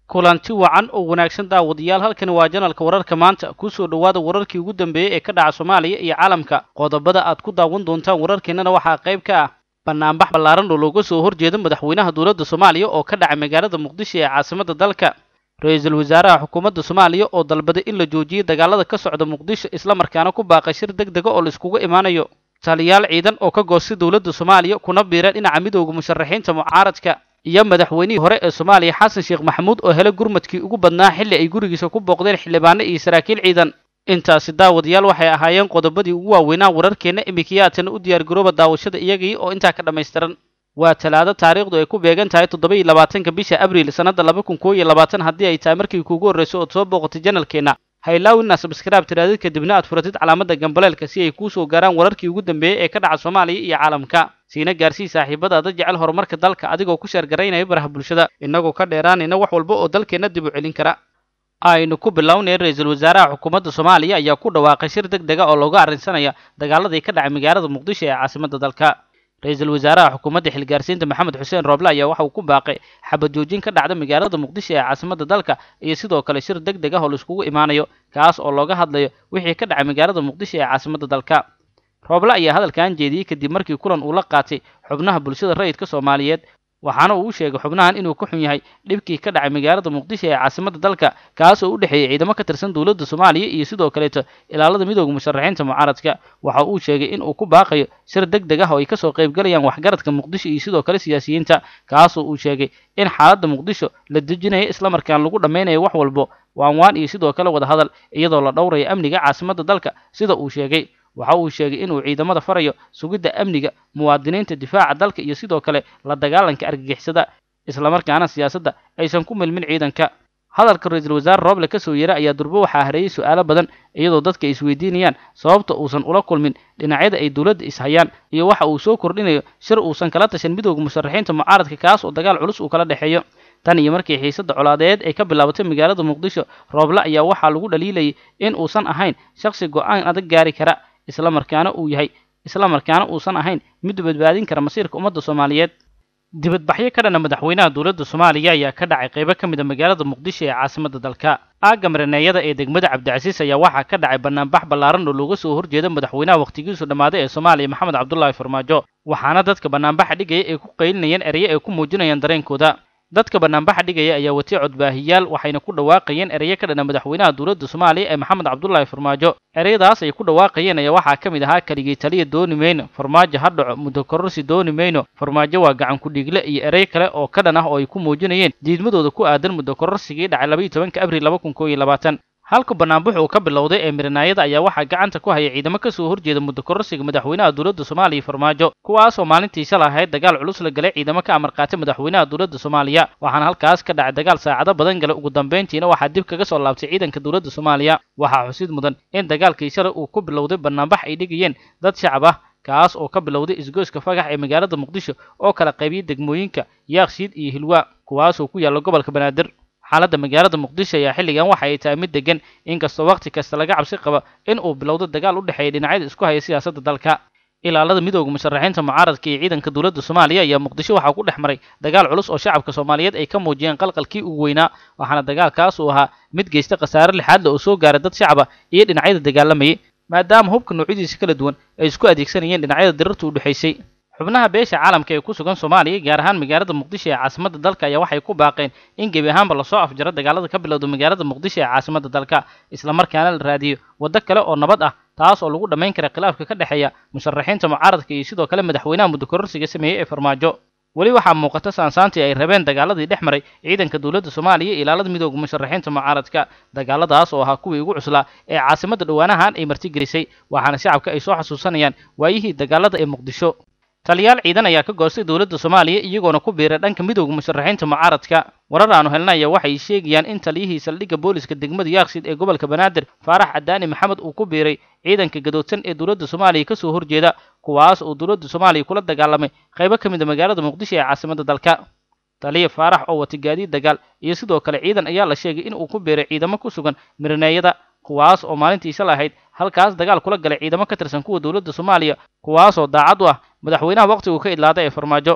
kulanti wacan oo wanaagsan daawadayaal halkani waa janalka wararka maanta kusoo dhowaada wararkii ugu dambeeyey ee ka dhaca soomaaliya iyo caalamka qodobada aad ku daawan doontaan wararkeennana waxaa qayb ka ah banaanbax ballaaran oo looga soo horjeeda madaxweynaha dowladda soomaaliya oo ka dhacay magaalada muqdisho ee caasimadda dalka ra-iisul wasaaraha xukuumadda soomaaliya oo dalbaday in la joojiyo dagaalada ka socda muqdisho islamarkaana ku baaqay shir deg dega oo laiskugu imaanayo taliyaal ciidan oo ka goostay dowladda soomaaliya kuna biira dhinaca midooda musharaxiinta mucaaradka iyo madaxweynihii hore ee soomaaliya xasan sheekh maxamuud oo helay gurmadkii ugu badnaa xilli ay gurigiisa ku booqdeen xildhibaano iyo saraakiil ciidan intaasi daawadayaal waxay ahaayeen qodobadii ugu waaweynaa wararkeenna imikiyaatana u diyaargarooba daawashada iyagii oo intaa ka dhammaystiran waa talaado taariikhdu ay ku beegan tahay toddoba iyo labaatanka bisha abriil sannadda laba kun koo iyo labaatan haddii ay tahay markii kuugu horrayso ood soo booqatay janalkeenna haylaawina sabskaraab tiraadid kadibna aad furatid calaamadda gambaleelka si ay kuu soo gaaraan wararkii ugu dambeeyey ee ka dhaca soomaaliya iyo caalamka siina gaarsii saaxiibadaada jecel horumarka dalka adigoo ku sheergaraynaya baraha bulshada innagoo ka dheeraanayna wax walba oo dalkeenna dib u celin kara aynu ku bilownay ra-iisul wasaaraha xukuumadda soomaaliya ayaa ku dhawaaqay shir deg dega oo looga arrinsanaya dagaaladii ka dhacay magaalada muqdisho ee caasimadda dalka ra-iisul wasaaraha xukuumadda xilgaarsiinta maxamed xuseen rooble ayaa waxa uu ku baaqay xabad joojin ka dhacda magaalada muqdisho ee caasimadda dalka iyo sidoo kale shir deg deg ah oo laiskugu imaanayo kaas oo looga hadlayo wixii ka dhacay magaalada muqdisho ee caasimadda dalka rooble ayaa hadalkan jeediyey kadib markii kulan uu la qaatay xubnaha bulshada rayidka soomaaliyeed waxaana uu u sheegay xubnahan inuu ka xun yahay dhibkii ka dhacay magaalada muqdisho ee caasimadda dalka kaas oo u dhexeeyey ciidamo ka tirsan dowladda soomaaliya iyo sidoo kaleeto ilaalada midooda musharaxiinta mucaaradka waxa uu sheegay in uu ku baaqayo shir deg deg ah oo ay kasoo qaybgalayaan waxgaradka muqdisho iyo sidoo kale siyaasiyiinta kaasoo uu sheegay in xaaladda muqdisho la dejinayo islamarkaan lagu dhammaynayo wax walbo waanwaan iyo sidoo kale wada hadal iyadoo la dhowrayo amniga caasimadda dalka sida uu sheegay waxa uu sheegay inuu ciidamada farayo sugidda amniga muwaadiniinta difaaca dalka iyo sidoo kale la dagaalanka argagixisada islamarkaana siyaasadda aysan ku milmin ciidanka hadalka ra-iisul wasaare rooble kasoo yeera ayaa durbo waxaa hareeyey su-aalo badan iyadoo dadka ay isweydiinayaan sababta uusan ula kulmin dhinacyada ay dowladda ishayaan iyo waxa uu soo kordhinayo shir uusan kala tashan midooda musharaxiinta mucaaradka kaas oo dagaal culus uu kala dhexeeyo tan iyo markii xiisadda colaadeed ay ka bilaabatay magaalada muqdisho rooble ayaa waxaa lagu dhaliilayay in uusan ahayn shakhsi go-aan adag gaari kara islamarkaana uu yahay islamarkaana uusan ahayn mid badbaadin kara masiirka ummadda soomaaliyeed dibadbaxyo ka dhana madaxweynaha dowladda soomaaliya ayaa ka dhacay qaybo ka mid a magaalada muqdisho ee caasimadda dalka aagga maraneeyada ee degmada cabdicasiis ayaa waxaa ka dhacay banaanbax ballaaran oo looga soo horjeeda madaxweynaha wakhtigiisu dhammaaday ee soomaaliya maxamed cabdulaahi farmaajo waxaana dadka banaanbaxa dhigaya ay ku qaylinayeen eraye ay ku muujinayaan dareenkooda dadka banaanbaxa dhigaya ayaa watay codbaahiyaal waxayna ku dhawaaqayeen eraye ka dhana madaxweynaha dowladda soomaaliya ee maxamed cabdulaahi farmaajo ereyadaas ay ku dhawaaqayeen ayaa waxaa ka mid ahaa keligii taliya dooni mayno farmaajo ha dhaco muddo kororsi dooni mayno farmaajo waa gacan ku-dhiigle iyo erey kale oo ka dhan ah oo ay ku muujinayeen diidmadooda ku aadan muddo kororsigii dhacay labaiyo tobanka abriil laba kun koo iyo labaatan halka banaanbax uu ka bilowday ee miranaayada ayaa waxaa gacanta ku haya ciidamo ka soo horjeeda muddo kororsiga madaxweynaha dowladda soomaaliya farmaajo kuwaasoo maalintii shala ahayd dagaal culus la galay ciidamo ka amar qaatay madaxweynaha dowladda soomaaliya waxaana halkaas ka dhacay dagaal saacado badan galay ugu dambayntiina waxaa dib kaga soo laabtay ciidanka dowladda soomaaliya waxaa xusid mudan in dagaalkii shalay uu ku bilowday banaanbax ay dhigayeen dad shacab ah kaas oo ka bilowday isgoyska fagax ee magaalada muqdisho oo kala qaybiyey degmooyinka yaakshiid iyo hilwaa kuwaasoo ku yaalla gobolka banaadir xaaladda magaalada muqdisho ayaa xilligan waxa ay tahay mid degan inkastoo wakhti kasta laga cabsi qabo in uu bilowdo dagaal u dhexeeya dhinacyada isku haya siyaasadda dalka ilaalada midooda musharaxiinta mucaaradka iyo ciidanka dowladda soomaaliya ayaa muqdisho waxaa ku dhex maray dagaal culus oo shacabka soomaaliyeed ay ka muujiyeen qalqalkii ugu weynaa waxaana dagaalkaas uu ahaa mid geysta khasaare lixaadle oo soo gaaray dad shacab ah iyo dhinacyada dagaalamayay maadaama hubka noocyadiisa kala duwan ay isku adeegsanayeen dhinacyada dirarta u dhexaysay xubnaha beesha caalamka ee ku sugan soomaaliya gaar ahaan magaalada muqdisho ee caasimadda dalka ayaa waxay ku baaqeen in gebi ahaanba lasoo afjaro dagaalada ka bilowda magaalada muqdisho ee caasimadda dalka islamarkaana la raadiyo waddo kale oo nabad ah taas oo lagu dhammayn kara khilaafka ka dhexeeya musharaxiinta mucaaradka iyo sidoo kale madaxweynaha muddo kororsiga sameeyey ee farmaajo weli waxaa muuqata saansaantii ay rabeen dagaaladii dhex maray ciidanka dowladda soomaaliya iyo ilaalada midooda musharaxiinta mucaaradka dagaaladaas oo ahaa kuwii ugu cuslaa ee caasimadda dhowaanahan ay martigelisay waxaana shacabka ay soo xasuusanayaan waayihii dagaalada ee muqdisho taliyaal ciidan ayaa ka goostay dowladda soomaaliya iyagoona ku biiray dhanka midooda musharaxiinta mucaaradka warar aanu helnaya waxay sheegayaan in taliyihii saldhigga booliska degmada yaaqsid ee gobolka banaadir faarax cadaani maxamed uu ku biiray ciidanka gadoodsan ee dowladda soomaaliya kasoo horjeeda kuwaas oo dowladda soomaaliya kula dagaalamay qaybo ka mid a magaalada muqdisho ee caasimadda dalka taliya faarax oo wata gaadiid dagaal iyo sidoo kale ciidan ayaa la sheegay in uu ku biiray ciidamo ku sugan miraneeyada kuwaas oo maalintii shalay ahayd halkaas dagaal kula galay ciidamo ka tirsan kuwa dowladda soomaaliya kuwaasoo daacad u ah madaxweynaha wakhtigu ka idlaaday ee farmaajo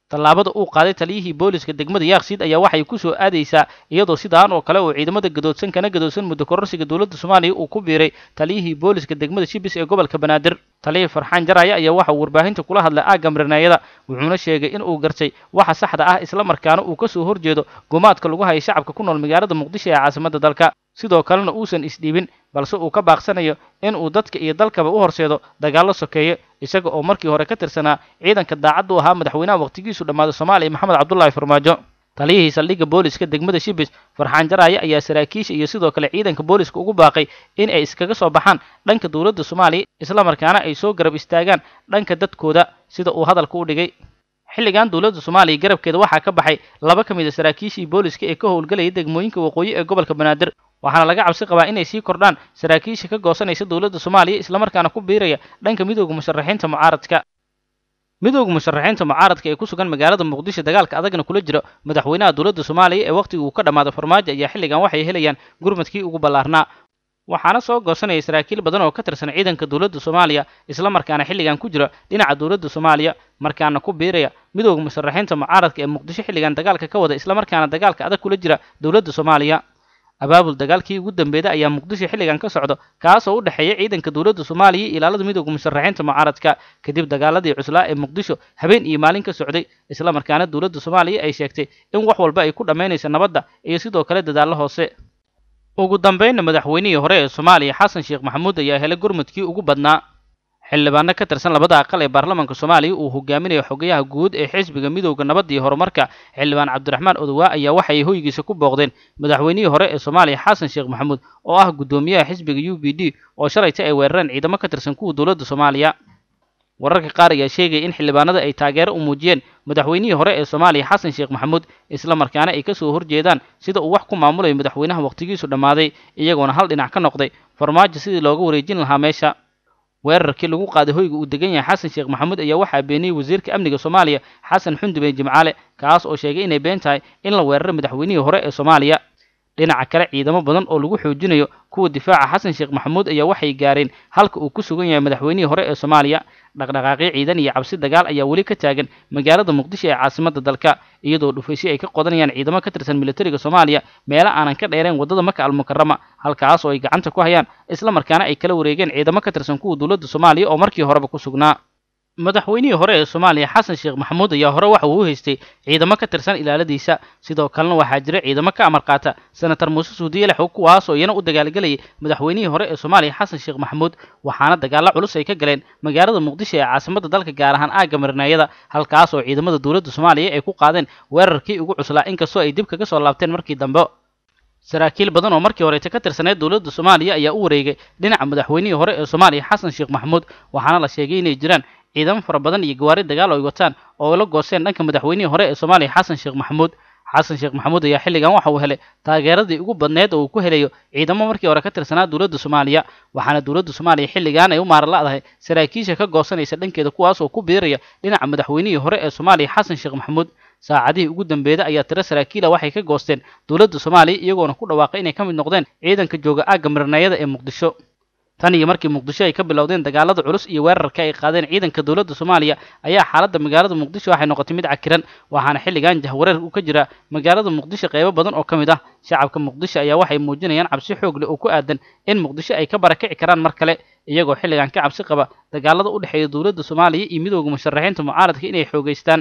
tallaabada uu qaaday taliyihii booliska degmada yaaqsiid ayaa waxay ku soo aadaysaa iyadoo sidaan oo kale uu ciidamada gadoodsan kana gadoodsan muddo kororsiga dowladda soomaaliya uu ku biiray taliyihii booliska degmada shibis ee gobolka banaadir taliyihii farxaan jaraya ayaa waxa uu warbaahinta kula hadlay aagga mirneeyada wuxuuna sheegay in uu gartay waxa saxda ah isla markaana uu ka soo horjeedo gumaadka lagu hayay shacabka ku nool magaalada muqdisho ee caasimadda dalka sidoo kalena uusan isdhiibin balse uu ka baaqsanayo in uu dadka iyo dalkaba u horseedo dagaallo sokeeye isaga oo markii hore ka tirsanaa ciidanka daacadda u ahaa madaxweynaha waqtigiisu dhammaaday soomaaliya maxamed cabdullaahi farmaajo taliyihii saldhigga booliska degmada shibis farxaan jaraaye ayaa saraakiisha iyo sidoo kale ciidanka booliska ugu baaqay in ay iskaga soo baxaan dhanka dowladda soomaaliya islamarkaana ay soo garab istaagaan dhanka dadkooda sida uu hadalka u dhigay xilligan dowladda soomaaliya garabkeeda waxaa ka baxay laba ka mid a saraakiishii booliska ee ka howlgelaya degmooyinka waqooyi ee gobolka banaadir waxaana laga cabsi qabaa inay sii kordhaan saraakiisha ka goosanaysa dowladda soomaaliya islamarkaana ku biiraya dhanka midooda musharaxiinta mucaaradka midooda musharaxiinta mucaaradka ee ku sugan magaalada muqdisho dagaalka adagna kula jira madaxweynaha dowladda soomaaliya ee wakhtigii uu ka dhammaaday farmaajo ayaa xilligan waxay helayaan gurmadkii ugu ballaarnaa waxaana soo goosanaya saraakiil badan oo ka tirsan ciidanka dowladda soomaaliya islamarkaana xilligan ku jira dhinaca dowladda soomaaliya markaana ku biiraya midooda musharaxiinta mucaaradka ee muqdisho xilligan dagaalka ka wada islamarkaana dagaalka adag kula jira dowladda soomaaliya abaabul dagaalkii ugu dambeeda ayaa muqdisho xilligan ka socdo kaasoo u dhexeeya ciidanka dowladda soomaaliya iyo ilaalada midooda musharaxiinta mucaaradka kadib dagaaladii cuslaa ee muqdisho habeen iyo maalin ka socday islamarkaana dowladda soomaaliya ay sheegtay in wax walba ay ku dhammaynayso nabadda iyo sidoo kale dadaallo hoose ugu dambaynna madaxweynihii hore ee soomaaliya xasan sheekh maxamuud ayaa helay gurmudkii ugu badnaa xildhibaano ka tirsan labada aqal ee baarlamaanka soomaaliya uu hogaaminayo xogayaha guud ee xisbiga midowda nabadda iyo horumarka xildhibaan cabdiraxmaan odowaa ayaa waxay hoygiisa ku booqdeen madaxweynihii hore ee soomaaliya xasan sheekh maxamuud oo ah guddoomiyaha xisbiga u b d oo shalayta ay weerareen ciidamo ka tirsan kuwa dowladda soomaaliya wararka qaar ayaa sheegaya in xildhibaanada ay taageero u muujiyeen madaxweynihii hore ee soomaaliya xasan sheekh maxamuud islamarkaana ay ka soo horjeedaan sida uu wax ku maamulayo madaxweynaha waqtigiisu dhammaaday iyagoona hal dhinac ka noqday farmaajo sidii looga wareejin lahaa meesha weerarkii lagu qaaday hoyga uu degan yahay xasan sheekh maxamuud ayaa waxaa beeniyey wasiirka amniga soomaaliya xasan xundube jimcaale kaas oo sheegay inay been tahay in la weeraray madaxweynihii hore ee soomaaliya dhinaca kale ciidamo badan oo lagu xoojinayo kuwa difaaca xasan sheekh maxamuud ayaa waxay gaareen halka uu ku sugan yahay madaxweynihii hore ee soomaaliya dhaqdhaqaaqyo ciidan iyo cabsi dagaal ayaa weli ka taagan magaalada muqdisho ee caasimadda dalka iyadoo dhufaysyo ay ka qodanayaan ciidamo ka tirsan militariga soomaaliya meelo aanan ka dheereen waddada maka almukarama halkaas oo ay gacanta ku hayaan islamarkaana ay kala wareegeen ciidamo ka tirsan kuwa dowladda soomaaliya oo markii horeba ku sugnaa madaxweynihii hore ee soomaaliya xasan sheekh maxamuud ayaa hore waxa uu u haystay ciidamo ka tirsan ilaaladiisa sidoo kalena waxaa jira ciidamo ka amar qaata senator muuse suudiye lexow kuwaasoo iyana u dagaalgelayay madaxweynihii hore ee soomaaliya xasan sheekh maxamuud waxaana dagaallo culus ay ka galeen magaalada muqdisho ee caasimadda dalka gaar ahaan aagga marneeyada halkaas oo ciidamada dowladda soomaaliya ay ku qaadeen weerarkii ugu cuslaa inkastoo ay dib kaga soo laabteen markii dambe saraakiil badan oo markii horeeta ka tirsaneed dowladda soomaaliya ayaa u wareegay dhinaca madaxweynihii hore ee soomaaliya xasan sheekh maxamuud waxaana la sheegay inay jiraan ciidamo fara badan iyo gawaari dagaal oo ay wataan oo la gooseen dhanka madaxweynihii hore ee soomaaliya xasan sheekh maxamuud xasan sheekh maxamuud ayaa xilligan waxa uu helay taageeradii ugu badneed oo uu ku helayo ciidamo markii hore ka tirsanaa dowladda soomaaliya waxaana dowladda soomaaliya xilligan ay u maaran la'dahay saraakiisha ka goosanaysa dhankeeda kuwaas oo ku biiraya dhinaca madaxweynihii hore ee soomaaliya xasan sheekh maxamuud saacadihii ugu dambeeda ayaa tiro saraakiila waxay ka goosteen dowladda soomaaliya iyagoona ku dhawaaqay inay ka mid noqdeen ciidanka jooga aagga mirneeyada ee muqdisho tan iyo markii muqdisho ay ka bilowdeen dagaalada culus iyo weerarka ay qaadeen ciidanka dowladda soomaaliya ayaa xaaladda magaalada muqdisho waxay noqotay mid cakiran waxaana xilligan jahwareer uu ka jira magaalada muqdisho qaybo badan oo ka mid ah shacabka muqdisho ayaa waxay muujinayaan cabsi xoog leh oo ku aadan in muqdisho ay ka barakici karaan mar kale iyagoo xilligan ka cabsi qaba dagaalada u dhexeeya dowladda soomaaliya iyo midooda musharaxiinta mucaaradka inay xoogeystaan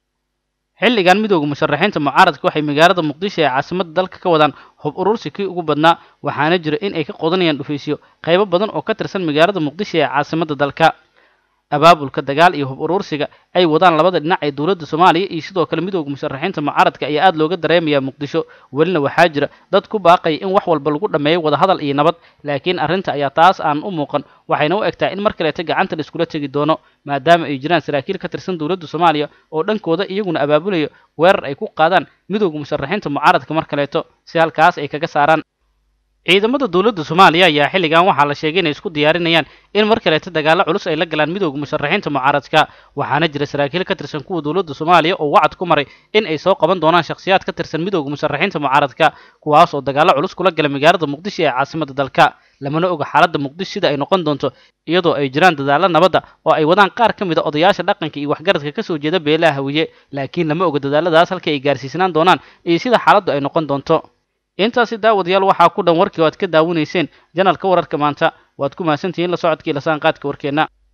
xilligan midooda musharaxiinta mucaaradka waxay magaalada muqdisho ee caasimadda dalka ka wadaan hub urursi kii ugu badnaa waxaana jira in ay ka qodanayaan dhufaysyo qaybo badan oo ka tirsan magaalada muqdisho ee caasimadda dalka abaabulka dagaal iyo hub urursiga ay wadaan labada dhinac ee dowladda soomaaliya iyo sidoo kale midooda musharaxiinta mucaaradka ayaa aada looga dareemayaa muqdisho welina waxaa jira dad ku baaqaya in wax walba lagu dhammeeyo wadahadal iyo nabad laakiin arrinta ayaa taas aan u muuqan waxayna u egtaa in mar kaleeta gacanta la iskula tegi doono maadaama ay jiraan saraakiil ka tirsan dowladda soomaaliya oo dhankooda iyaguna abaabulayo weerar ay ku qaadaan midooda musharaxiinta mucaaradka mar kaleeto si halkaas ay kaga saaraan ciidamada dowladda soomaaliya ayaa xilligan waxaa la sheegay inay isku diyaarinayaan in mar kaleeta dagaallo culus ay la galaan midooda musharaxiinta mucaaradka waxaana jira saraakiil ka tirsan kuwa dowladda soomaaliya oo wacad ku maray in ay soo qaban doonaan shakhsiyaad ka tirsan midooda musharaxiinta mucaaradka kuwaas oo dagaallo culus kula gala magaalada muqdisho ee caasimadda dalka lamana oga xaaladda muqdisho sida ay noqon doonto iyadoo ay jiraan dadaalla nabadda oo ay wadaan qaar ka mid a odayaasha dhaqanka iyo waxgaradka ka soo jeeda beelaha hawiye laakiin lama oga dadaalladaas halka ay gaarsiisnaan doonaan iyo sida xaaladdu ay noqon doonto intaasi daawadayaal waxaa ku dhan warkii oo aad ka daawanayseen janalka wararka maanta waad ku mahadsantihiin la socodkii lasaanqaadka warkeenna